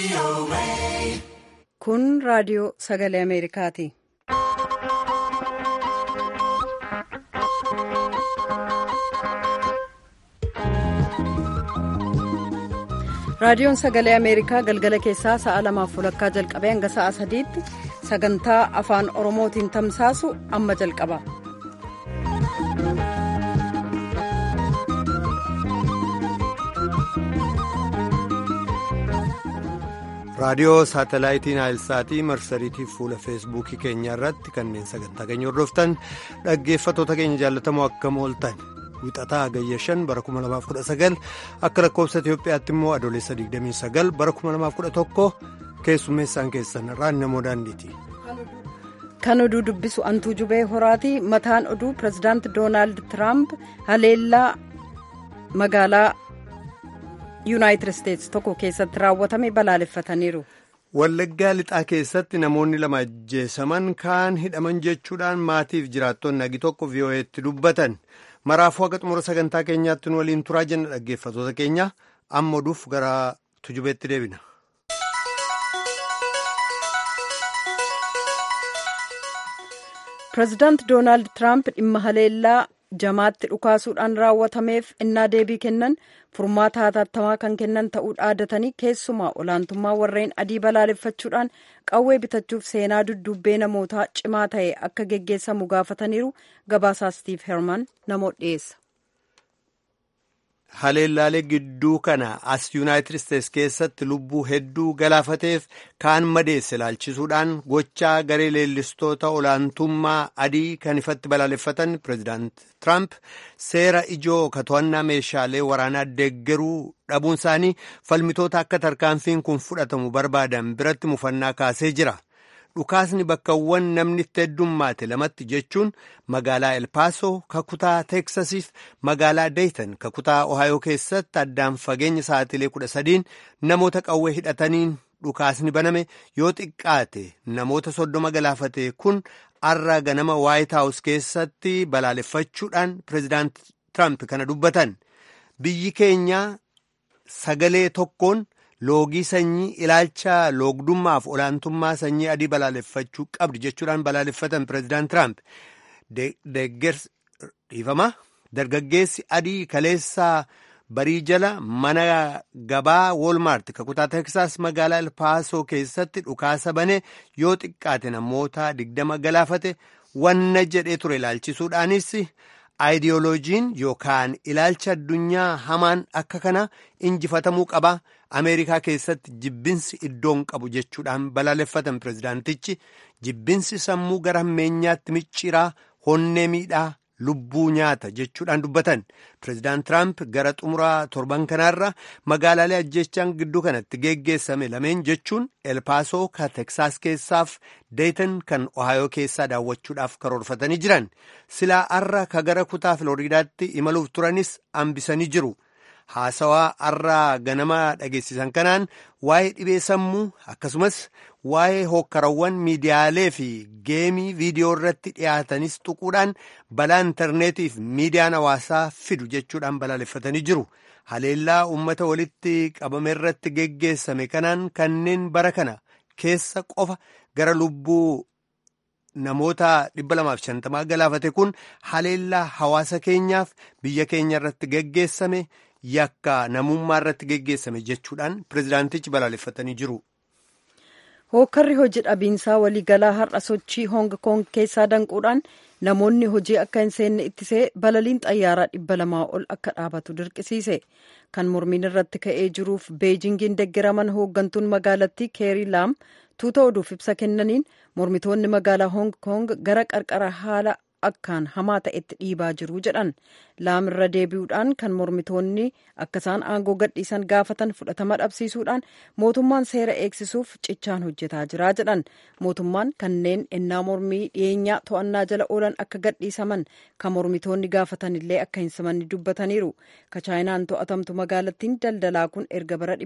Kun raadiyoo sagalee Ameerikaati. Raadiyoon sagalee Ameerikaa galgala keessaa sa'a lamaaf walakkaa jalqabee hanga sa'a sadiitti sagantaa afaan Oromootiin tamsaasu amma jalqaba. raadiyoo saatalaayitiin aayilsaatii marsariitii fuula feesbuukii keenya irratti kanneen sagantaa keenya hordoftan dhaggeeffatoota keenya jaallatamoo akkam ooltan wixataa hagayya 5 bara 2019 akka lakkoofsa itiyoophiyaatti immoo adoolessa 29 bara 2011 keessummeessaan keessan irraan namoo daandiiti. kan oduu dubbisu antuu jubee horaati mataan oduu pirezidaanti doonaald tiraamp haleellaa magaalaa. yuunaayitid isteetsi tokko keessatti raawwatame balaaleffataniiru. wallaggaa lixaa keessatti namoonni lama ajjeesaman kaan hidhaman jechuudhaan maatiif jiraattonni nagi tokko vii'oo'eetti dubbatan maraafuu haqa xumura sagantaa keenyaatti nu waliin turaa jenna dhaggeeffatoota keenya amma oduuf gara tujubeetti deebina. pireezidaanti doonaald tiraamp dhimma haleellaa jamaatti dhukaasuudhaan raawwatameef innaa deebii kennan furmaata hatattamaa kan kennan ta'uu dhaadatanii keessumaa olaantummaa warreen adii balaaleffachuudhaan qawwee bitachuuf seenaa dudduubbee namootaa cimaa ta'e akka geggeessamu gaafataniiru gabaasaa stiif herman namoota dhiyeessa. haleellaalee gidduu kana as yuunaayitid isteetsi keessatti lubbuu hedduu galaafateef kaan madeesse ilaalchisuudhaan gochaa garee leellistoota olaantummaa adii kan ifatti balaaleffatan pireezidaant tiraamp seera ijoo to'annaa meeshaalee waraanaa deeggaruu dhabuun isaanii falmitoota akka tarkaanfiin kun fudhatamu barbaadan biratti mufannaa kaasee jira. dhukaasni bakkawwan namni itti heddummaate lamatti jechuun magaalaa elpaasoo kakutaa teeksasiif magaalaa deeytan kakutaa ohaayoo keessatti addaan fageenya sa'atilee kudha sadiin namoota qawwee hidhataniin dhukaasni baname yoo xiqqaate namoota soddoma galaafate kun arra ganama waayit haawus keessatti balaaleffachuudhaan pireezidaant tiraamp kana dubbatan biyyi keenya sagalee tokkoon. loogii sanyii ilaalcha loogdummaaf olaantummaa sanyii adii balaaleffachuu qabdi jechuudhaan balaaleffatan pireezidaant tiraamp dhiifama dargaggeessi adii kaleessaa barii jala mana gabaa woolmaart kakutaa teeksaas magaalaa elpaasoo keessatti dhukaasa bane yoo xiqqaate namoota digdama galaafate wanna jedhee ture ilaalchisuudhaanis aayidiyooloojiin yookaan ilaalcha addunyaa hamaan akka kana injifatamuu qaba. ameerikaa keessatti jibbinsi iddoon qabu jechuudhaan balaaleffatan pireezidaantichi jibbinsi sammuu gara hammeenyaatti micciiraa honnee miidhaa lubbuu nyaata jechuudhaan dubbatan pireezidaant tiraamp gara xumuraa torban kanaarra magaalaalee ajjeechaan gidduu kanatti geggeessame lameen jechuun elpaasoo ka teksaas keessaaf deetan kan ohaayoo keessaa daawwachuudhaaf karoorfatanii jiran silaa arra ka gara kutaa filooriidaatti imaluuf turanis hambisanii jiru. haasawaa arraa ganama dhageessisan kanaan waa'ee dhibee sammuu akkasumas waa'ee hookkarawwan miidiyaalee fi geemii viidiyoo irratti dhiyaatanis tuquudhaan balaa intarneetiif miidiyaan hawaasaa fidu jechuudhaan balaaleffatanii jiru. haleellaa uummata walitti qabame irratti geggeessame kanaan kanneen bara kana keessa qofa gara lubbuu namoota 250 galaafate kun haleellaa hawaasa keenyaaf biyya keenya irratti geggeessame. yakka namummaa irratti geggeessame jechuudhaan pireezidaantichi balaaleffatanii jiru. hookkarri hojii dhabiinsaa waliigalaa har'a sochii hoong koong keessaa danquudhaan namoonni hojii akka hin seenne ittisee balaliin xayyaaraa dhibba lamaa ol akka dhaabatu dirqisiise kan mormiin irratti ka'ee jiruuf beejingiin deggeraman hooggantuun magaalattii keerii laam tuuta oduuf ibsa kennaniin mormitoonni magaalaa hoong koong gara qarqara haala akkaan hamaa ta'etti dhiibaa jiru jedhan laam irra deebi'uudhaan kan mormitoonni akka isaan aangoo gadhiisan gaafatan fudhatama dhabsiisuudhaan mootummaan seera eegsisuuf cichaan hojjetaa jira jedhan mootummaan kanneen ennaa mormii dhiyeenyaa to'annaa jala oolan akka gadhiisaman kan mormitoonni gaafatan illee akka hin simanne dubbataniiru ka chaayinaan to'atamtu magaalattiin daldalaa kun erga bara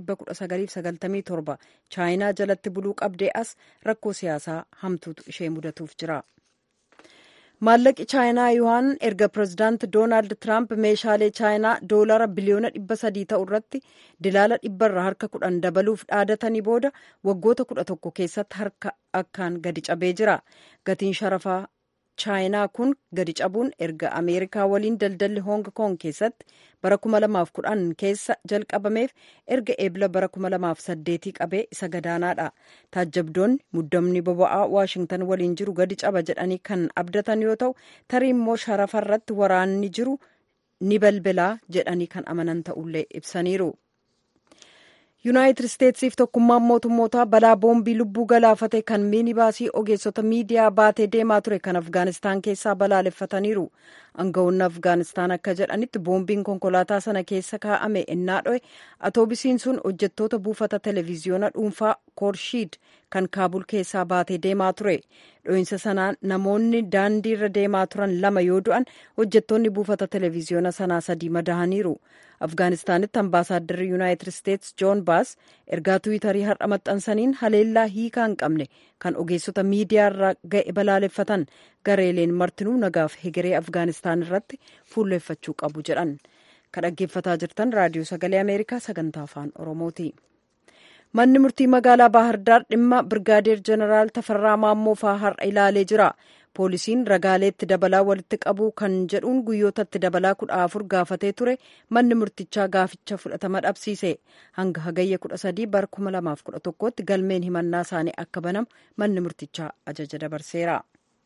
1997 chaayinaa jalatti buluu qabdee as rakkoo siyaasaa hamtuutu ishee mudatuuf jira. maallaqi chaayinaa yuhaan erga pirezidaanti doonaald tiraamp meeshaalee chaayinaa doolara biliyoona dhibba sadii ta'u irratti dilaala dhibbarra harka kudhan dabaluuf dhaadatanii booda waggoota kudha tokko keessatti harka akkaan gadi cabee jira gatiin sharafaa chaayinaa kun gadi cabuun erga ameerikaa waliin daldalli hoong koong keessatti bara 2010 keessa jalqabameef erga eebla bara 2008 qabee isa gadaanaadha taajjabdoonni muddamni boba'aa waashingtan waliin jiru gadi caba jedhanii kan abdatan yoo ta'u tarii immoo sharafa irratti waraanni jiru ni balbalaa jedhanii kan amanan ta'ullee ibsaniiru. yuunaayitid isteetsiif tokkummaan mootummootaa balaa boombii lubbuu galaafate kan miinibaasii ogeessota miidiyaa baatee deemaa ture kan afgaanistaan keessaa balaaleffataniiru aangawoonni afgaanistaan akka jedhanitti boombiin konkolaataa sana keessa kaa'ame ennaa dho'e atoobisiin sun hojjettoota buufata televiziyoona dhuunfaa koorshiid kan kaabul keessaa baatee deemaa ture dho'insa sanaan namoonni daandii irra deemaa turan lama yoo du'an hojjettoonni buufata televiziyoona sanaa sadii madahaniiru afgaanistaanitti ambaasaadarri yuunaayitid isteets joon baas ergaa tiwiitarii har'a maxxansaniin haleellaa hiikaa hin qabne kan ogeessota miidiyaa irra ga'e balaaleffatan gareeleen martinuu nagaaf hegeree afgaanistaan irratti fuulleeffachuu qabu jedhan kan dhaggeeffataa jirtan raadiyoo sagalee ameerikaa sagantaa afaan oromooti. manni murtii magaalaa baahirdaar dhimma birgaadeer jeneraal tafarraa maammoo faa har'a ilaalee jira poolisiin ragaaleetti dabalaa walitti qabu kan jedhuun guyyootatti dabalaa kudha afur gaafatee ture manni murtichaa gaaficha fudhatama dhabsiise hanga hagayya kudha sadii bara kuma lamaaf kudha tokkotti galmeen himannaa isaanii akka banamu manni murtichaa ajaja dabarseera.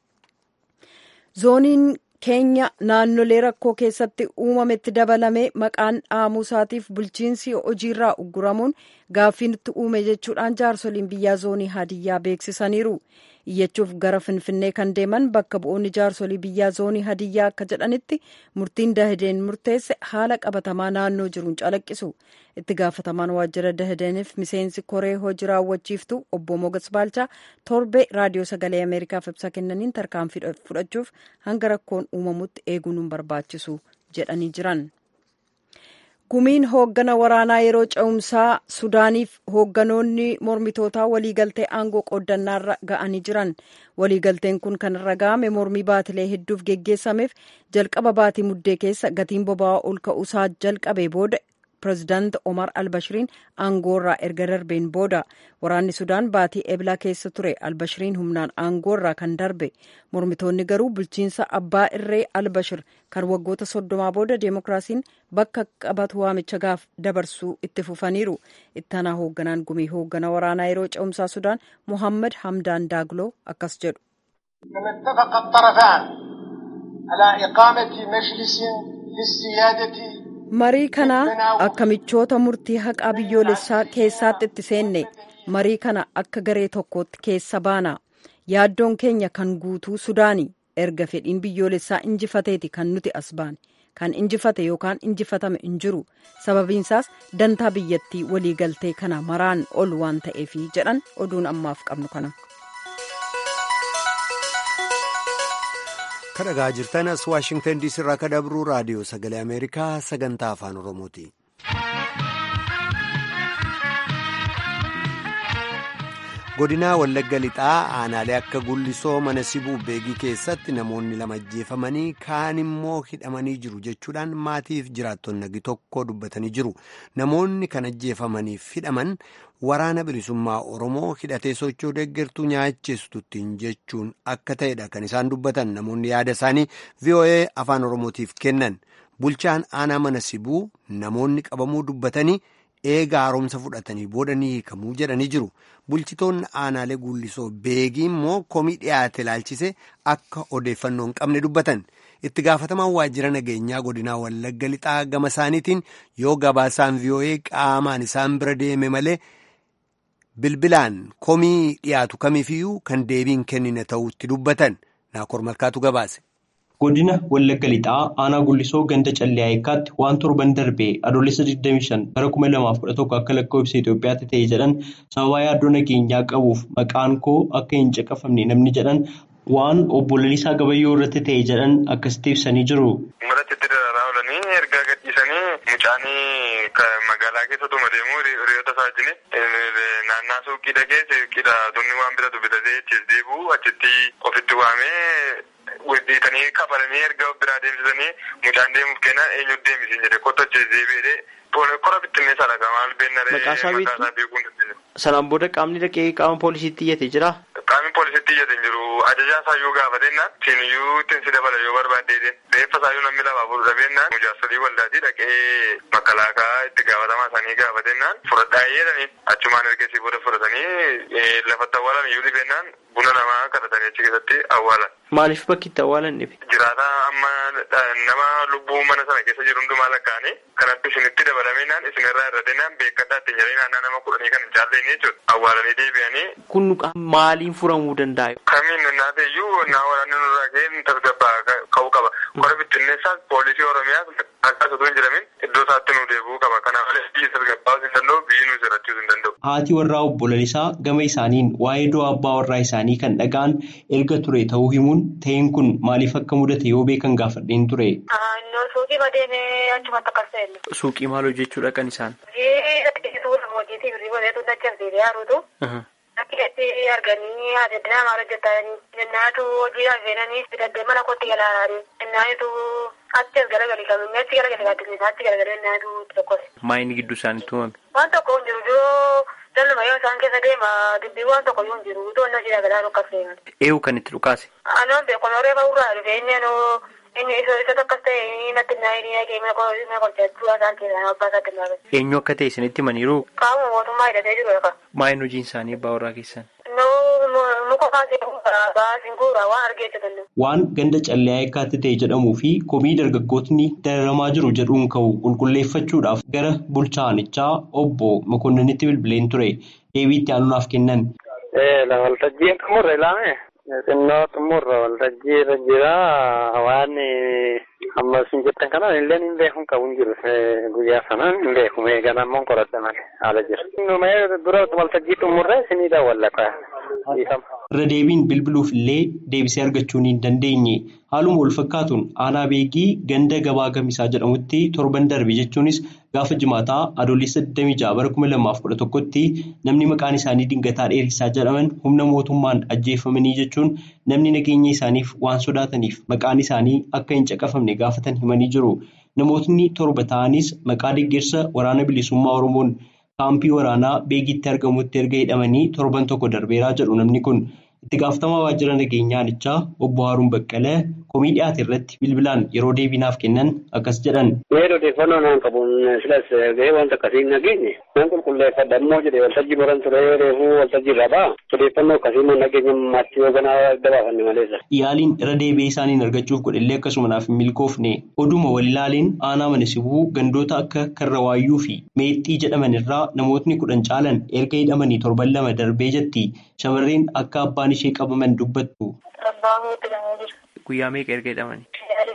zooniin keenya naannolee rakkoo keessatti uumametti dabalamee maqaan dhaamuu isaatiif bulchiinsi hojiirraa ugguramuun gaaffiin itti uume jechuudhaan jaarsoliin biyyaa zoonii hadiyyaa beeksisaniiru iyyachuuf gara finfinnee kan deeman bakka bu'oonni jaarsolii biyyaa zoonii hadiyyaa akka jedhanitti murtiin dahideen murteesse haala qabatamaa naannoo jiruun calaqqisu itti gaafatamaan waajjira dahideeniif miseensi koree hojii raawwachiiftu obbo mogas baalchaa torbee raadiyoo sagalee ameerikaaf ibsa kennaniin tarkaanfii fudhachuuf hanga rakkoon uumamutti eeguun hin barbaachisu jedhanii jiran. gumiin hooggana waraanaa yeroo ce'umsaa sudaaniif hoogganoonni mormitootaa waliigaltee aangoo qooddannaarra ga'anii jiran waliigalteen kun kan irra ga'ame mormii baatilee hedduuf geggeessameef jalqaba baatii muddee keessa gatiin boba'aa ol ka'uusaa jalqabee booda pirezidaanti omar albashiriin aangoorraa erga darbeen booda waraanni sudaan baatii eblaa keessa ture albashiriin humnaan aangoorraa kan darbe mormitoonni garuu bulchiinsa abbaa irree albashir kan waggoota soddomaa booda deemokiraasiin bakka qabatu waamicha gaaf dabarsuu itti fufaniiru ittaanaa hoogganaan gumii hoogganaa waraanaa yeroo ce'umsaa sudaan muhammad hamdaan daagloo akkas jedhu. اتفق الطرفان على إقامة مجلس للسيادة marii kana akka michoota murtii haqaa biyyoolessaa keessaatti itti seenne marii kana akka garee tokkootti keessa baana yaaddoon keenya kan guutuu sudaanii erga fedhiin biyyoolessaa injifateeti kan nuti as baane kan injifate yookaan injifatame hin jiru sababiinsaas dantaa biyyattii waliigaltee kana maraan ol waan ta'eefi jedhan oduun ammaaf qabnu kana. kan dhagaa jirtan as waashingtan diisii irraa kan dabru raadiyoo sagalee ameerikaa sagantaa afaan oromooti. godinaa wallagga lixaa aanaalee akka gullisoo mana sibuu beegii keessatti namoonni lama ajjeefamanii kaan immoo hidhamanii jiru jechuudhaan maatiif jiraattonni nagi tokko dubbatanii jiru namoonni kan ajjeefamaniif hidhaman waraana bilisummaa oromoo hidhatee socho'uu deeggartuu nyaacheessituttiin jechuun akka ta'edha kan isaan dubbatan namoonni yaada isaanii voa afaan oromootiif kennan bulchaan aanaa mana sibuu namoonni qabamuu dubbatanii. eega haaromsa fudhatanii booda ni hiikamuu jedhanii jiru bulchitoonni aanaalee gullisoo beegii immoo komii dhiyaate ilaalchise akka odeeffannoo hin qabne dubbatan itti gaafatamaan waajjira nageenyaa godinaa wallagga lixaa gama isaaniitiin yoo gabaasaan vii'oo'ee qaamaan isaan bira deeme malee bilbilaan komii dhiyaatu kamiifiyyuu kan deebiin kennine ta'utti dubbatan naakoor malkaatu gabaase. godina wallagga lixaa aanaa gullisoo ganda callee ayikaatti waan torban darbee adoolessa 25 bara 2011 akka lakkoofsa Itoophiyaatti ta'e jedhan sababa yaaddoo nageenyaa qabuuf maqaan koo akka hin caqafamne namni jedhan waan obbo Lalisaa Gabayyoo irratti ta'e jedhan akkasitti ibsanii jiru. Malatti itti dararaa oolanii ergaa gadhiisanii mucaan magaalaa keessatuma deemu hiriyoota isaa wajjin naannaa suuqii dhaqee suuqiidha tunni waan bitatu bitatee achiis deebi'u achitti ofitti waamee dhiitanii kabalanii erga biraa deemsisanii mucaan deemuuf kenna eenyu deemisiin jedhe kottu achiis deebi'ee kora bittinneessaadha kan maal beennaree Maqaa isaa maqaa isaa beekuun dandeenyu. Sanaan booda qaamni dhaqee qaama poolisiitti iyyate jira. Qaamni poolisiitti iyyate hin jiru ajajaa isaayyuu gaafadhennaan siiniyyuu ittiin si dabala yoo barbaaddeedeen reeffa isaayyuu namni lafaa fuudhu dhabennaan mujaarsolii waldaatii dhaqee makalaakaa itti gaafatamaa isaanii gaafadennaan fudhadhaa jedhanii achumaan ergasii booda fudhatanii lafatti awwaalan iyyuu dhibennaan buna namaa kadhatanii achi keessatti awwaalan. Maaliif bakki itti awwaalan dhibe? Jiraata amma nama lubbuu mana sana keessa jiru hundumaa lakkaa'anii kanatti isinitti dabalameenaan isinirraa irra deemaan beekadhaa ittiin jedhanii naannaa nama kudhanii kan hin jaalleen jechuudha. Awwaalanii deebi'anii Kun maaliin furamuu danda'a? kamiin naate iyyuu naa waraanni nurraa ka'een tasgabbaa ka'uu qaba. Kora bittinneessaas poolisii Oromiyaas akka osoo hin jedhamin iddoo isaatti nu deebi'uu qaba. Kana malee biyyi tasgabbaa'uu hin danda'u biyyi nu jiraachuu hin danda'u. Haati warraa obbo Lalisaa gama isaaniin waa'ee du'a abbaa warraa isaanii kan dhaga'an erga ture ta'uu himuun ta'een kun maaliif akka mudate yoo beekan gaafadheen ture. Innoo suuqii badeemee achumatti akkas ta'e. Suuqii maal hojjechuudha kan isaan? Hojiitii birrii badeetu dachafsiisee haaruutu. Akkeetti arganii adeemnaa maal hojjetanii jennaatu hojii hafeenanii fidadee mana kootti galaanaa jennaatu achi as garagalii qabanii achi garagalii gaaddisaa achi garagalii jennaatu tokkos. Maayini gidduu isaaniitti uumame? Waan tokko hin jiru yoo daldaluma yoo isaan keessa deema dubbii waan tokko yoo hin jiru to'annoo hojii garaa akka seenan. Eewu kan itti dhukaase? Anoon beeku noree ba'uurraa dhufe inni anoo inni isa isa takkas ta'e natti naa inni naqee mana qolchachuu isaan keessaa abbaa isaatti hin baafate. Eenyu akka ta'e isinitti himaniiru? Qaama mootummaa hidhatee jiru lafa. Maayin hojiin isaanii abbaa warraa keessan? Muka kaasee baasiin guuraa waan argeessa danda'u. Waan ganda callee eekkaatti ta'e jedhamuu fi komii dargaggootni dararamaa jiru jedhuun ka'u qulqulleeffachuudhaaf gara bulchaanichaa obbo Mokonniinitti bilbileen ture. Deebii itti aanuudhaaf kennan. Waltajjiin xumurre ilaame. Xinnoo xumurra waltajjii irra jira waan amma isin jettan kanaan illee hin beekun qabu hin jiru guyyaa sanaan hin beeku meegan ammoo qoradha malee haala jira. Numee dura waltajjii xumurre isinii daawwallata. Irra deebiin bilbiluuf illee deebisee argachuun hin dandeenye. Haaluma wal fakkaatuun aanaa beekii ganda gabaa gamisaa jedhamutti torban darbe jechuunis gaafa jimaataa adoolessa 26 bara 2011tti namni maqaan isaanii dingataa dheerisaa jedhaman humna mootummaan ajjeefamanii jechuun namni nageenya isaaniif waan sodaataniif maqaan isaanii akka hin caqafamne gaafatan himanii jiru. Namootni torba ta'anis maqaa deeggarsa waraana bilisummaa Oromoon kaampii waraanaa beekitti argamutti erga hidhamanii torban tokko darbeeraa jedhu namni kun. Itti gaafatamaa waajjira nageenyaanichaa obbo Haaruun Baqqalee komii dhiyaate irratti bilbilaan yeroo deebiinaaf kennan akkas jedhan. Yeroo odeeffannoo naan qabuun silas gahee wanta akkasii hin nageenye. Nan qulqulleeffadha immoo jedhee waltajjii baran ture reefuu waltajjii irraa ba'a. Odeeffannoo akkasii immoo nageenya maatti yoo ganaa dabaafanne maleessa. Yaaliin irra deebi'ee isaaniin argachuuf godhellee akkasuma naaf hin milkoofne. Oduma wal ilaaliin aanaa mana sibuu gandoota akka Karrawaayyuu fi Meexxii jedhaman irraa namootni kudhan caalan erga hidhamanii torban lama darbee jetti. Shamarreen akka abbaan ishee qabaman dubbattu. Guyyaa meeqa erga hidhamanii?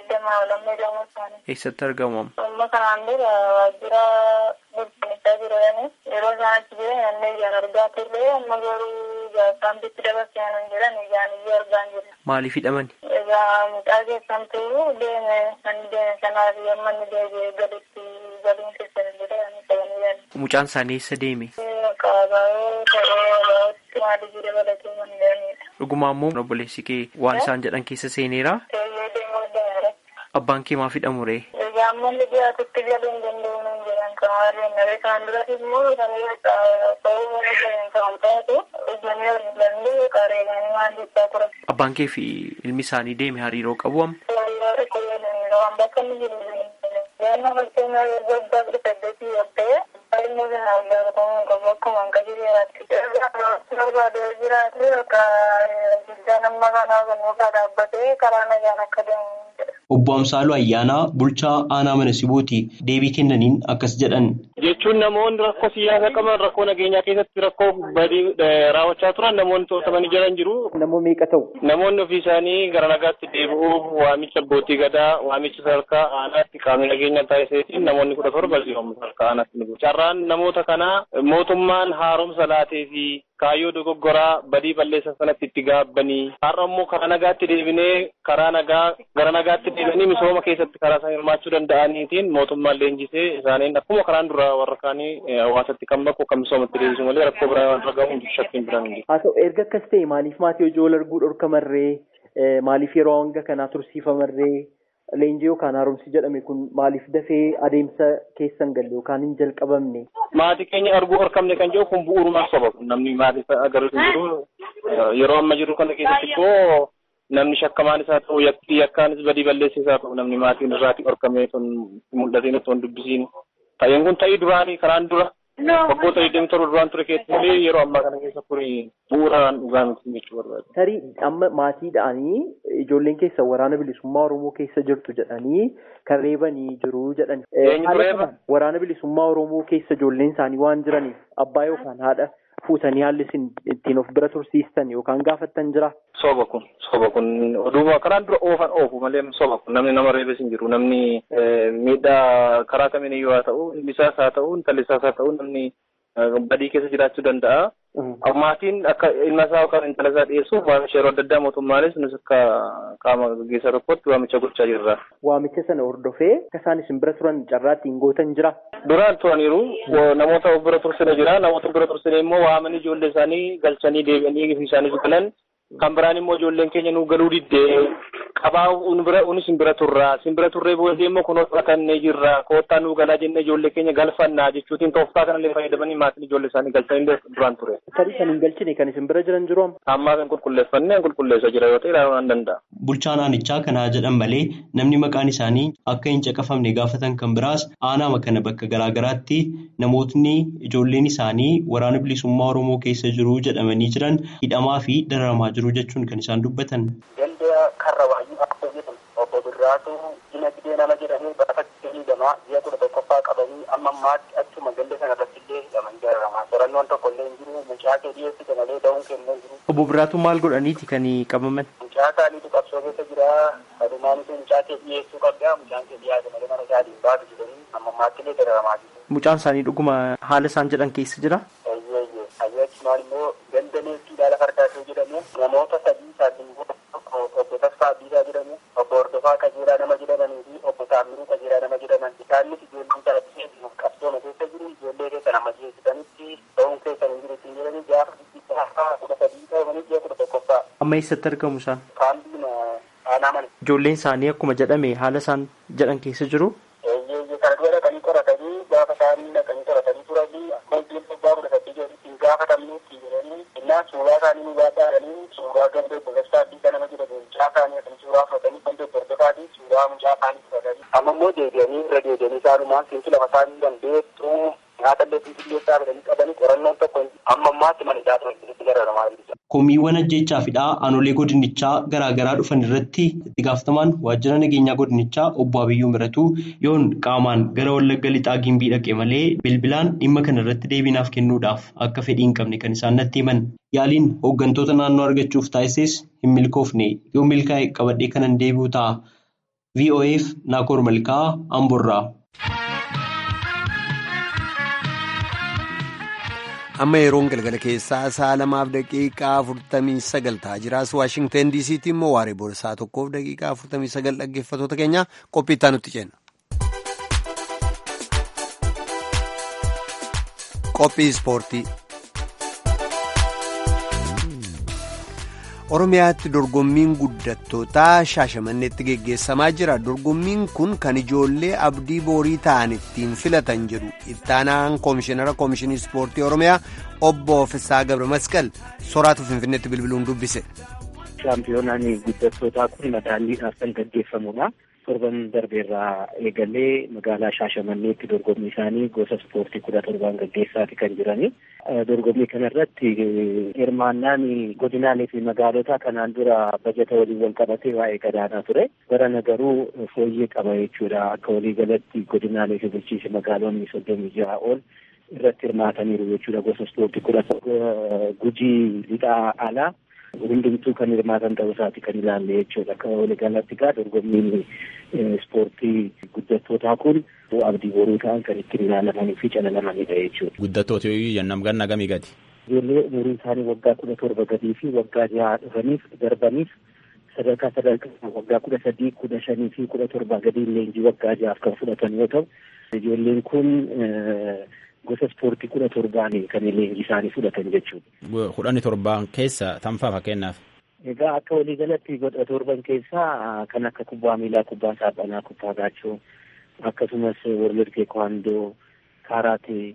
Eessatti argamu amma? Amma kanaan dura waajjira bulchiinsaa jiranii yeroo isaan achi jiran namni ijaan argaa turre amma garuu gaafaan bitti dabarsee hin jiran ijaan iyyuu argaa hin jiran. Maaliif hidhamani? Egaa mucaa keessan ta'uu deeme kan deeme sanaaf yamma inni deebi'ee gaditti galiin keessan jedhanii qabanii jiran. Mucaan isaanii eessa deeme? Qabaayoo ta'ee baa'utti maalii dabalatee kan jiranidha. Dhugumaa immoo obboleessi kee waan isaan jedhan keessa seeneera. Ta'ee deemuu danda'eera. Abbaan kee maaf hidhamu ree? Egaa amma inni dhiyaatutti galuu hin danda'u nun jedhan kamaarreen naree kan duratti immoo kanneen ta'uu mana jiran kan taate hojjannee danda'u qareeganii maal jechaa turan. Abbaan kee fi ilmi isaanii deeme hariiroo qabu amma? Hariiroo tokko jedhanii waan bakka inni jiru Yaanna fakkeenyaa yeroo abbaa kudha saddeetii yoo ta'e ilmi sana gaafatamuu qabu akkuma hanqa jireeraatti. Barbaadee jiraate yookaan guddaa nama kanaa kun mukaa dhaabbatee karaa nagaan akka deemu jedha. Obbo Amsaaluu Ayyaanaa bulchaa aanaa mana sibuuti deebii kennaniin akkas jedhan. Jechuun namoonni rakkoo siyaasaa qaban rakkoo nageenyaa keessatti rakkoo badii raawwachaa turan namoonni to'atamanii jiran jiru. Namoonni meeqa ta'u? Namoonni ofii isaanii gara nagaatti deebi'uuf waamicha abbootii gadaa waamicha sadarkaa aanaatti qaamni nageenya taasiseetiin namoonni kudha torba jiru sadarkaa aanaatti ni Carraan namoota kanaa mootummaan haaromsa laatee fi kaayyoo dogoggoraa badii balleessan sanatti itti gaabbanii har'a immoo karaa nagaatti deebinee karaa nagaa gara nagaatti deebinee misooma keessatti karaa isaan hirmaachuu danda'aniitiin mootummaan leenjisee isaaniin akkuma karaan dura warra kaanii hawaasatti kan bakku kan misoomatti deebisu malee rakkoo biraa waan argamu shakkiin biraan hin haa ta'u erga akkas ta'e maaliif maatii hojii wal arguu dhorkamarree maaliif yeroo hanga kanaa tursiifamarree leenjii yookaan haaromsi jedhame kun maaliif dafee adeemsa keessan galle yookaan hin jalqabamne. Maatii keenya arguu dhorkamne kan jedhu kun bu'uurumaan soba namni maatii agarru hin jiru yeroo amma jiru kana keessatti immoo namni shakkamaan isaa ta'u yakkaanis badii balleessaa isaa ta'u namni maatiin irraati dhorkamee sun mul'ateen otoo hin dubbisiin ta'een kun ta'ii duraanii karaan dura waggoota digdamii torba duraan ture keessatti malee yeroo ammaa kana keessa kuni bu'uuraan dhugaa miti jechuu barbaada. Tarii amma maatiidhaanii ijoolleen keessa waraana bilisummaa Oromoo keessa jirtu jedhanii kan reebanii jiru jedhani. Waraana bilisummaa Oromoo keessa ijoolleen isaanii waan jiraniif abbaa yookaan haadha fuutanii haalli isin ittiin of bira tursiistan yookaan gaafattan jira. Soba kun soba kun oduma karaan dura oofan oofu malee soba kun namni nama reebes hin jiru namni miidhaa karaa kamiin iyyuu haa ta'u ilmisaas haa ta'u intallisaas haa ta'u namni badii keessa jiraachuu danda'a. Maatiin akka ilma isaa yookaan intala isaa dhiyeessuuf waamicha yeroo adda addaa mootummaanis nus akka qaama gaggeessaa tokkotti waamicha gochaa jirra. Waamicha sana hordofee akka isaan isin bira turan carraa ittiin gootan jira. Duraan turaniiru namoota of bira tursine jira namoota bira tursine immoo waamanii ijoollee isaanii galchanii deebi'anii isaaniif galan kan biraan immoo ijoolleen keenya nu galuu diddee qabaa unis sin bira turraa sin bira turree booddee immoo kun fudhatannee jirra koottaa nu galaa jennee ijoollee keenya galfannaa jechuutiin tooftaa kanallee fayyadamanii maatiin ijoollee isaanii galchanii duraan ture. Tarii kan hin galchine kan isin bira jiran jiru amma. Ammaa kan qulqulleeffannee qulqulleessaa jira yoo ta'e ilaaluu nan danda'a. Bulchaan aanichaa kanaa jedhan malee namni maqaan isaanii akka hin caqafamne gaafatan kan biraas aanaa kana bakka garaagaraatti namootni ijoolleen isaanii waraana bilisummaa Oromoo keessa jiru jedhamanii jiran hidhamaa fi dararamaa jiru jechuun kan isaan dubbatan. Danda'a karra waayyuu akka jedhamu obbo Birraatu dinagdee nama jedhamee baafatti hidhamaa ji'a kudha tokkoffaa qabanii amma ammaatti achuma ganda sana irratti illee hidhaman jararamaa qorannoon tokko illee hin jiru mucaa kee dhiyeessite malee da'uun kennee jiru. Obbo Birraatu maal godhaniiti kan qabaman? Mucaa isaaniitu qabsoo keessa jira adumaanis mucaa kee dhiyeessuu qabdaa mucaan kee dhiyaate malee mana isaa baatu jedhanii amma ammaatti illee dararamaa jiru. Mucaan isaanii dhuguma haala isaan jedhan keessa jira? Ayyee ayyee achumaan immoo ganda neeftii dhaala fardaasoo jedhamu namoota sadii isaatiin obbo Tasfaa Abdiisaa jedhamu obbo Hordofaa Qajeelaa nama jedhamanii fi obbo Taamiruu Qajeelaa nama jedhaman isaanis ijoollee taasiseef qabsooma keessa jiru ijoollee keessa nama jeessitanitti ta'uun keessa hin jiru ittiin jedhanii gaafa gaafa kudha sadii ta'anii ji'a kudha tokkoffaa. Amma eessatti argamu isaan? Kaambiin aanaa mana. Ijoolleen isaanii akkuma jedhame haala isaan jedhan keessa jiru? Eeyyee kana dura dhaqanii qoratanii gaafa isaanii dhaqanii qoratanii turanii akka iddoo abbaa kudha sadii ittiin gaafatamne ittiin jedhanii innaan suuraa isaanii nu baadhaadhanii suuraa gandee boleessaa addiisa nama jedhamu mucaa isaanii kan suuraa fudhatanii gandee bordofaatii suuraa mucaa isaanii fudhatanii amma immoo deebi'anii irra deebi'anii isaanumaan siinsi lafa isaanii dandeettuu nyaata illee finfinneessaa fidanii qabanii qorannoon tokko amma ammaatti mana hidhaa itti garagaraa jiru. Komiiwwan ajjechaa fi aanaalee godinichaa garaagaraa dhufan irratti itti gaafatamaan waajjira nageenyaa godinichaa obbo Abiyyuu Miratuu yoon qaamaan gara Wallagga Lixaa Gimbii dhaqe malee bilbilaan dhimma kana irratti deebiinaaf kennuudhaaf akka fedhii hin qabne kan isaan natti himan. Yaaliin hooggantoota naannoo argachuuf taasises hin milkoofne yoo milkaa'e qabadhee kanan deebi'u ta'a. VOAf Naakoor Malkaa Amborraa. amma yeroon galgala keessaa sa'a lamaaf daqiiqaa afurtamii sagal ta'aa jiraas waashingteen diisiitti immoo waaree boorsaa tokkoof daqiiqaa afurtamii sagal dhaggeeffatoota keenya qophii itti nutti jenna. qophii ispoortii. oromiyaatti dorgommiin guddattootaa shaashamanneetti geggeessamaa jira dorgommiin kun kan ijoollee abdii boorii ta'an ittiin filatan jedhu ittaanaan koomishinara koomishinii ispoortii oromiyaa obbo Fisaa Gabra Masqal soraatu finfinneetti bilbiluun dubbise. shaampiyoonaan guddattootaa kun madaalliidhaaf kan gaggeeffamudha. torban darbeerraa eegalee magaalaa shaashamanneetti dorgommii isaanii gosa ispoortii kudha torbaan gaggeessaati kan jirani. Dorgommii kanarratti hirmaannaan godinaalee fi magaalota kanaan dura bajata waliin wal qabatee waa'ee gadaanaa ture. Barana garuu fooyyee qaba jechuudha. Akka waliigalatti godinaalee fi bulchiinsi magaalonni soddomii jaha ol irratti hirmaataniiru jechuudha gosa ispoortii kudha gujii lixaa alaa. hundumtuu kan hirmaatan ta'uu isaati kan ilaalle jechuudha. Akka waliigalatti egaa dorgommiin ispoortii guddattootaa kun abdii boruu ta'an kan ittiin ilaalamanii fi calalamanidha jechuudha. Guddattoota yoo jennaan ganna gamii gati? ijoollee umuriin isaanii waggaa kudha torba gadii fi waggaa jaha dhufaniif darbaniif sadarkaa sadarkaa waggaa kudha sadii kudha shanii fi kudha torbaa gadii leenjii waggaa jahaaf kan fudhatan yoo ta'u ijoolleen kun gosa ispoortii kudha torbaanii kan leenjii isaanii fudhatan jechuudha. Kudhanii torbaan keessa tanfaa fakkeenyaaf. Egaa akka waliigalatti kudha torban keessaa kan akka kubbaa miilaa, kubbaa saaphanaa, kubbaa gaachoo akkasumas worlid teekwaandoo, kaaraatee,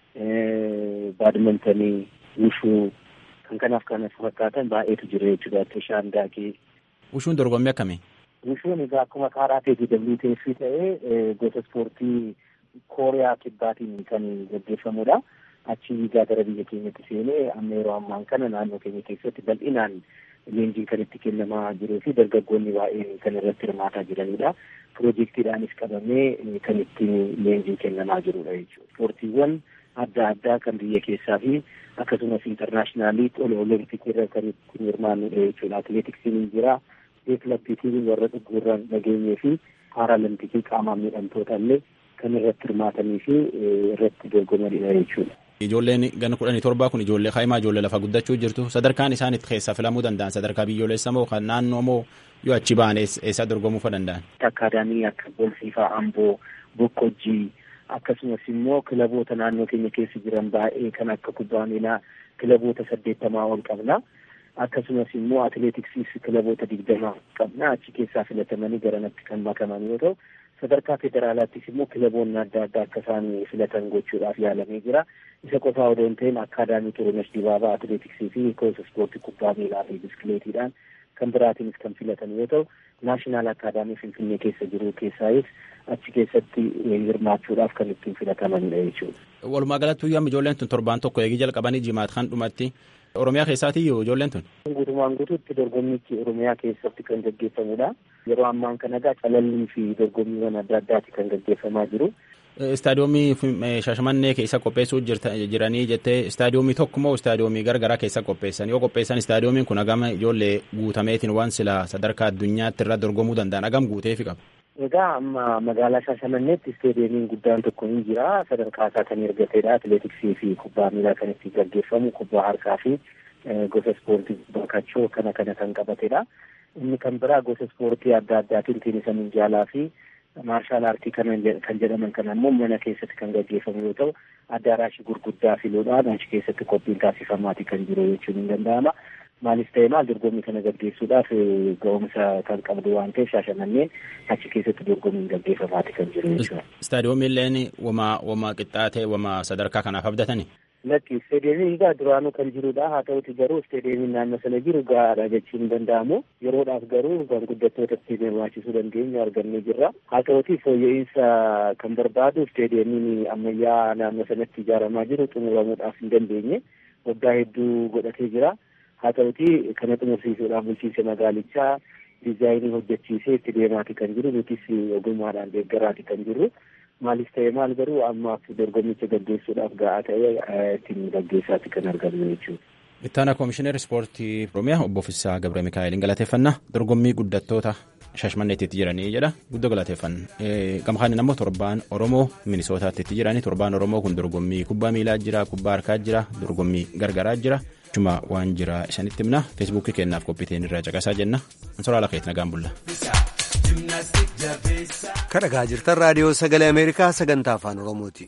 baadmintanii, wushuu kan kanaaf kanas fakkaatan baay'eetu jira jechuudha. Tishaan daakii. Wushuun dorgommii akkamii? Wushuun egaa akkuma kaaraatee fi WTF ta'ee gosa ispoortii kooriyaa kibbaatiin kan gaggeeffamudha. Achi egaa gara biyya keenyatti seenee amma yeroo ammaan kana naannoo keenya keessatti bal'inaan leenjiin kan itti kennamaa jiruu fi dargaggoonni baay'een kan irratti hirmaataa jiranidha. Piroojeektiidhaanis qabamee kan itti leenjiin kennamaa jirudha jechuudha. Ispoortiiwwan adda addaa kan biyya keessaa fi akkasumas intarnaashinaaliin olompikii irra kan ittiin hirmaannudha jechuudha. Atileetiksiin jira, deeklappiitiin warra dhugurra nageenyee fi paaraalampiikii qaamaan miidhamtoota illee kan irratti hirmaatanii fi irratti dorgomanidha jechuudha. Ijoolleen gana kudhanii torbaa kun ijoollee kaa'imaa ijoollee lafa guddachuu jirtu sadarkaan isaan itti keessaa filamuu danda'an sadarkaa biyyoolessa moo kan naannoo moo yoo achi ba'an eessa dorgomuu fa danda'an. Akkaadaamii akka Boolsiifaa Amboo, Bokkojjii akkasumas immoo kilaboota naannoo keenya keessa jiran baay'ee kan akka kubbaa miilaa kilaboota saddeettamaa ol qabna. Akkasumas immoo atileetiksiis kilaboota digdamaa qabna achi keessaa filatamanii garanatti kan makaman yoo ta'u sadarkaa federaalaattis immoo kilaboonni adda addaa akka isaan filatan gochuudhaaf yaalamee jira. Isa qofaa odoo hin ta'in akkaadaamii Xurunesh Dibaabaa atileetiksii fi koosa ispoortii kubbaa miilaa fi biskileetiidhaan kan biraatiinis kan filatan yoo ta'u naashinaal akkaadaamii Finfinnee keessa jiru keessaayis achi keessatti hirmaachuudhaaf kan ittiin filatamanidha jechuudha. Walumaa galatti guyyaa ijoolleen tun torbaan tokko eegii jalqabanii jimaat kan dhumatti Oromiyaa keessaatii ijoolleen tun. Guutumaan guutuutti dorgommichi Oromiyaa keessatti kan gaggeeffamudha. Yeroo ammaan kana egaa calallii fi dorgommiiwwan adda addaati kan gaggeeffamaa jiru. Istaadiyoomii Shaashamannee keessa qopheessuu jiranii jettee istaadiyoomii tokko moo istaadiyoomii garagaraa keessa qopheessan yoo qopheessan istaadiyoomiin kun hagam ijoollee guutameetiin waan sila sadarkaa addunyaatti irra dorgomuu danda'an hagam guuteefi qaba. Egaa amma magaalaa Shaashamanneetti istaadiyoimiin guddaan tokko ni jira sadarkaa isaa kan argateedha atileetiksii fi kubbaa miilaa kan itti gaggeeffamu kubbaa harkaa fi gosa ispoortii bakachoo kana kana kan qabatedha. Inni kan biraa gosa ispoortii adda addaatiin teenisa minjaalaa fi maarshaal aartii kan jedhaman kan ammoo mana keessatti kan gaggeeffamu yoo ta'u addaaraashii gurguddaa filuudhaan achi keessatti qophiin taasifamaati kan jiru jechuun hin danda'ama. Maalis ta'e maal dorgommii kana gaggeessuudhaaf ga'umsa kan qabdu waan ta'eef shaashamanneen achi keessatti dorgommiin gaggeeffamaati kan jiru jechuudha. Istaadiyoomilleen wama wama qixxaatee wama sadarkaa kanaaf abdatani. Lakki isteediyeemiin egaa duraanuu kan jirudha haa ta'uti garuu isteediyeemiin naannoo sana jiru gahaadha jechuun hin danda'amu yeroodhaaf garuu kan guddattoota ittiin hirmaachisuu dandeenyu argannee jirra haa ta'uti fooyya'insa kan barbaadu isteediyeemiin ammayyaa naannoo sanatti ijaaramaa jiru xumuramuudhaaf hin dandeenye waggaa hedduu godhatee jira haa ta'uti kana xumursiisuudhaaf bulchiinsa magaalichaa diizaayinii hojjechiisee itti deemaati kan jiru nutis ogummaadhaan deeggaraati kan jirru. maalis ta'e maal garuu ammaaf dorgommicha gaggeessuudhaaf ga'aa ta'e ittiin gaggeessaatti kan argamu jechuudha. Ittaana Koomishinar Ispoortii Oromiyaa obbo Fissaa Gabra Mikaa'eliin galateeffannaa dorgommii guddattoota Shaashmanneetti jiranii jedha guddoo galateeffanna. Gamkaan immoo torbaan Oromoo Minisootaatti jiranii torbaan Oromoo kun dorgommii kubbaa miilaa jira kubbaa harkaa jira dorgommii gargaraa jira. Juma waan jira isanitti himna feesbuukii kennaaf qophiiteen irraa caqasaa jenna. Ansoraa Lakeet nagaan bulla. Kan dhagaa jirtan raadiyoo sagalee Ameerikaa sagantaa afaan Oromooti.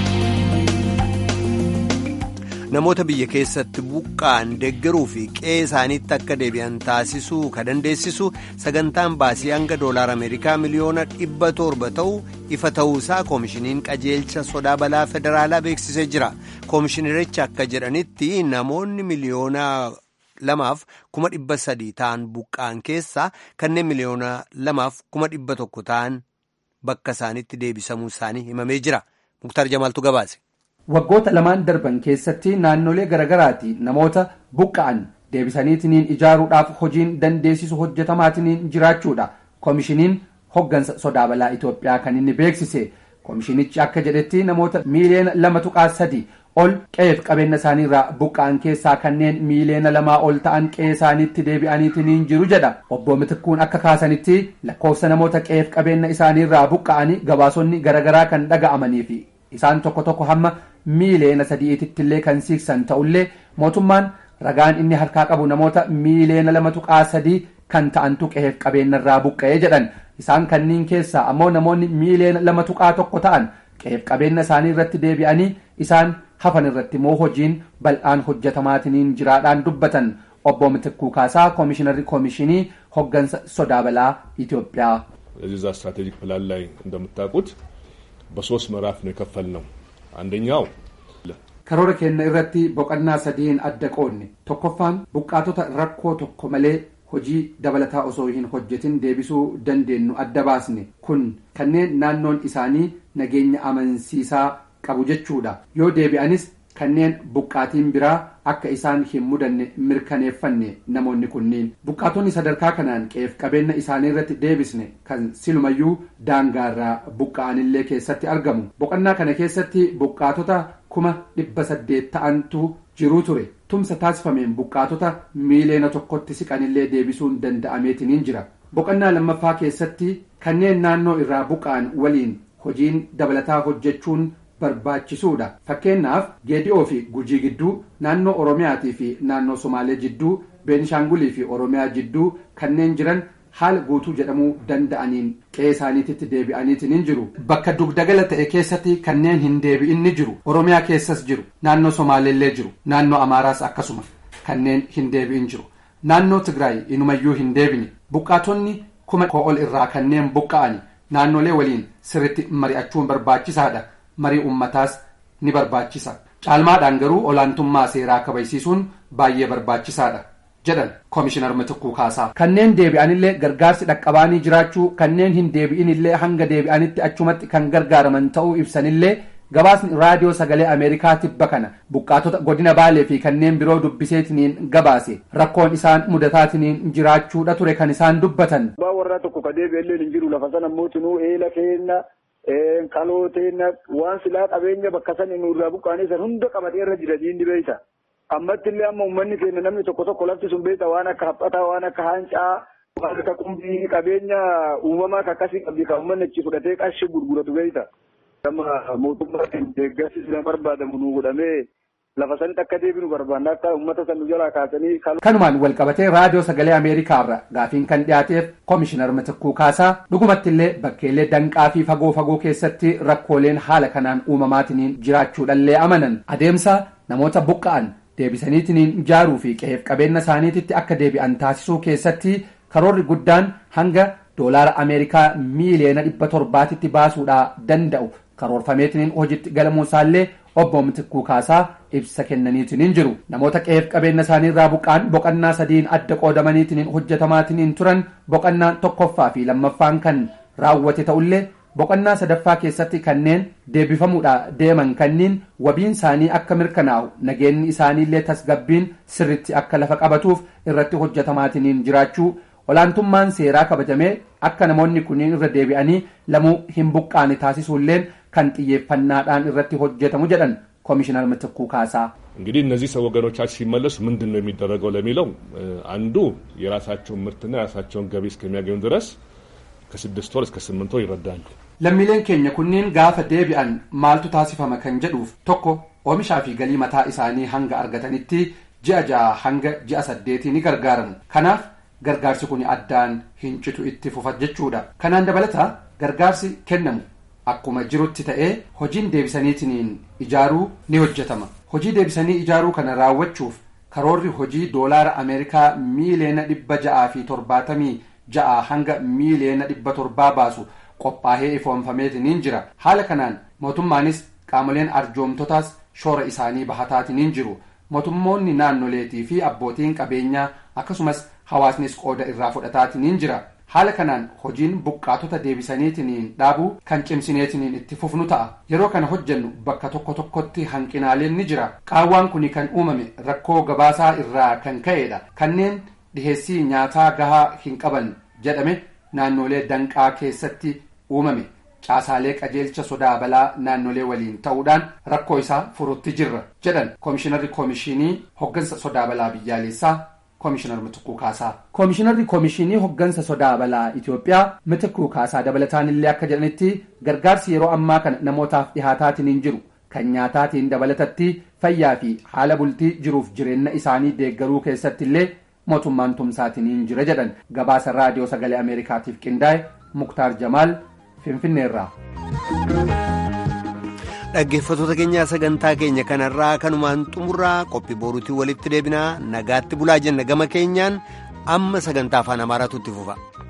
Namoota biyya keessatti buqqaan deeggaruu fi qe'ee isaaniitti akka deebi'an taasisuu ka dandeessisu sagantaan baasii hanga doolaar Ameerikaa miliyoona dhibba torba ta'u ifa ta'uusaa koomishiniin qajeelcha sodaa balaa federaalaa beeksisee jira. Koomishinerichi akka jedhanitti namoonni miliyoona. lamaaf kuma dhibba sadii ta'an buqqaan keessaa kanneen miliyoona lamaaf kuma dhibba tokko ta'an bakka isaanitti deebisamuu isaanii himamee jira muktar jamaaltu gabaase. waggoota lamaan darban keessatti naannolee garaagaraati namoota buqqa'an deebisaniitiniin ijaaruudhaaf hojiin dandeessisu hojjetamaatiniin jiraachuudha koomishiniin hoggansa sodaa balaa itoophiyaa kan inni beeksise koomishinichi akka jedhetti namoota miiliyoona lama tuqaa sadi ol qe'eef qabeenya isaaniirraa buqqa'an keessaa kanneen miiliyoona lamaa ol ta'an qe'ee isaaniitti deebi'aniitiniin jiru jedha obbo Mitikkuun akka kaasanitti lakkoofsa namoota qe'eef qabeenya isaaniirraa buqqa'anii gabaasonni garaagaraa kan dhaga'amanii fi isaan tokko tokko hamma miileena sadiitittillee kan siiksan ta'ullee mootummaan ragaan inni harkaa qabu namoota miileena lama tuqaa sadii kan ta'antu qe'eef qabeenyarraa buqqa'ee jedhan isaan kanniin keessaa ammoo namoonni miileena lama tuqaa tokko ta'an qe'eef qabeenya isaanii irratti deebi'anii isaan hafan irratti immoo hojiin bal'aan hojjetamaatiniin jiraadhaan dubbatan obbo Mitikkuu Kaasaa koomishinarri koomishinii hoggansa sodaa balaa ኢትዮጵያ እዛ ስትራቴጂክ ፕላን ላይ እንደምታውቁት በሶስት ምዕራፍ ነው የከፈልነው። አንደኛው karoora keenya irratti boqonnaa sadiin adda qoodne tokkoffaan buqqaatota rakkoo tokko malee hojii dabalataa osoo hin hojjetin deebisuu dandeenyu adda baasne kun kanneen naannoon isaanii nageenya amansiisaa qabu jechuudha yoo deebi'anis kanneen buqqaatiin biraa akka isaan hin mudanne mirkaneeffanne namoonni kunniin buqqaatonni sadarkaa kanaan qe'eef qabeenya isaanii irratti deebisne kan silumayyuu daangaarraa buqqa'anillee keessatti argamu boqonnaa kana keessatti buqqaatota kuma dhibba saddeet ta'antu jiruu ture tumsa taasifameen buqqaatota miileena tokkotti siqanillee deebisuun danda'ameetiniin jira boqonnaa lammaffaa keessatti kanneen naannoo irraa buqqa'an waliin hojiin dabalataa hojjechuun barbaachisuudha fakkeenyaaf geedi'oo fi gujii gidduu naannoo oromiyaatii fi naannoo somaalee jidduu beenishaangulii fi oromiyaa jidduu kanneen jiran haala guutuu jedhamuu danda'aniin qe'ee isaaniititti deebi'aniitiin hin jiru bakka dugdagala ta'e keessatti kanneen hin deebi'in ni jiru oromiyaa keessas jiru naannoo somaaleellee jiru naannoo amaaraas akkasuma kanneen hin deebi'in jiru naannoo tigraay inumayyuu hin deebine buqqaatonni kuma ol irraa kanneen buqqa'ani naannolee waliin sirritti mari'achuun barbaachisaadha marii ummataas ni barbaachisa caalmaadhaan garuu olaantummaa seeraa kabajsiisuun baay'ee barbaachisaadha jedhan koomishinar Mitikkuu Kaasaa. Kanneen deebi'anillee gargaarsi dhaqqabaanii jiraachuu kanneen hin deebi'inillee hanga deebi'anitti achumatti kan gargaaraman ta'uu ibsanillee gabaasni raadiyoo sagalee Ameerikaa tibba kana buqqaatota godina Baalee fi kanneen biroo dubbiseetiniin gabaase rakkoon isaan mudataatiniin jiraachuudha ture kan isaan dubbatan. Abbaa warraa tokko ka deebi'ellee hin jiru lafa sana mootinuu eela keenya kalooteen waan silaa qabeenya bakka san nurraa buqqaanii san hunda qabatee irra jira diinni beeyta. Ammatti illee amma uummanni keenya namni tokko tokko lafti sun beeyta waan akka haphataa waan akka haancaa waan akka qumbii qabeenya uumamaa ka akkasii qabdi kan uummanni achi fudhatee qarshii gurguratu beeyta. Amma mootummaa deeggarsi sila barbaadamu nu godhamee lafa sanitti akka deebinu barbaanna akka uummata san nu jalaa kaasanii. Kanumaan walqabatee raadiyoo sagalee Ameerikaarra gaafiin kan dhiyaateef koomishinar Mitikkuu Kaasaa dhugumattillee bakkeelee danqaa fi fagoo fagoo keessatti rakkooleen haala kanaan uumamaatiniin jiraachuudhallee amanan adeemsa namoota buqqa'an deebisaniitiniin ijaaruu fi qe'eef qabeenya isaaniititti akka deebi'an taasisuu keessatti karoorri guddaan hanga doolaara Ameerikaa miiliyoona dhibba torbaatitti baasuudhaa danda'u karoorfameetiniin hojiitti galamuu isaallee obbo Mitikkuu Kaasaa ibsa kennaniitiniin jiru namoota qe'eef qabeenya isaanii irraa buqqa'an boqonnaa sadiin adda qoodamaniitiniin hojjetamaatiniin turan boqonnaa tokkoffaa fi lammaffaan kan raawwate ta'ullee boqonnaa sadaffaa keessatti kanneen deebifamuudha deeman kanniin wabiin isaanii akka mirkanaa'u nageenyi isaaniillee tasgabbiin sirritti akka lafa qabatuuf irratti hojjetamaatiniin jiraachuu olaantummaan seeraa kabajamee akka namoonni kunniin irra deebi'anii lamuu hin buqqaane taasisuulleen kan xiyyeeffannaadhaan irratti hojjetamu jedhan ኮሚሽነር ምትኩ ካሳ እንግዲህ እነዚህ ሰው ወገኖቻችን ሲመለሱ ምንድን ነው የሚደረገው ለሚለው አንዱ የራሳቸውን ምርትና የራሳቸውን ገቢ እስከሚያገኙ ድረስ ከስድስት ወር እስከ ስምንት ወር ይረዳሉ። lammiileen keenya kunniin gaafa deebi'an maaltu taasifama kan jedhuuf tokko oomishaa fi galii mataa isaanii hanga argatanitti ji'a ja'a hanga ji'a saddeetii ni gargaaramu kanaaf gargaarsi kun addaan hin citu itti fufa jechuudha kanaan dabalataa gargaarsi kennamu akkuma jirutti ta'ee hojiin deebisaniitiniin ijaaruu ni hojjetama hojii deebisanii ijaaruu kana raawwachuuf karoorri hojii doolaara ameerikaa miiliyoona dhibba ja'aa fi torbaatamii ja'a hanga miiliyoona dhibba torbaa baasu qophaa'ee ifoonfameetiniin jira haala kanaan mootummaanis qaamoleen arjoomtotaas shoora isaanii bahataatiniin jiru mootummoonni naannoleetii fi abbootiin qabeenyaa akkasumas hawaasnis qooda irraa fudhataatiniin jira haala kanaan hojiin buqqaatota deebisaniitiniin dhaabuu kan cimsineetiniin itti fufnu ta'a yeroo kana hojjennu bakka tokko tokkotti hanqinaaleen ni jira qaawwaan kun kan uumame rakkoo gabaasaa irraa kan ka'edha kanneen dhiheessii nyaataa gahaa hin qaban jedhame naannolee danqaa keessatti uumame caasaalee qajeelcha sodaa balaa naannolee waliin ta'uudhaan rakkoo isaa furutti jirra jedhan koomishinarri koomishinii hoggansa sodaa balaa biyyaalessaa koomishinar Mitikuu Kaasaa. Koomishinarri koomishinii hoggansa sodaa balaa Itoophiyaa Mitikuu Kaasaa dabalataan illee akka jedhanitti gargaarsi yeroo ammaa kana namootaaf dhihaataatiin hin jiru kan nyaataatiin dabalatatti fayyaa fi haala bultii jiruuf jireenya isaanii deeggaruu keessatti illee mootummaan tumsaatiniin jira jedhan gabaasa raadiyoo sagalee ameerikaatiif qindaa'e muktaar jamaal finfinneerraa. dhaggeeffattoota keenyaa sagantaa keenya kanarraa kanumaan xumurraa qophii boruutii walitti deebinaa nagaatti bulaa jenna gama keenyaan amma sagantaa afaan amaaraatu itti fufa.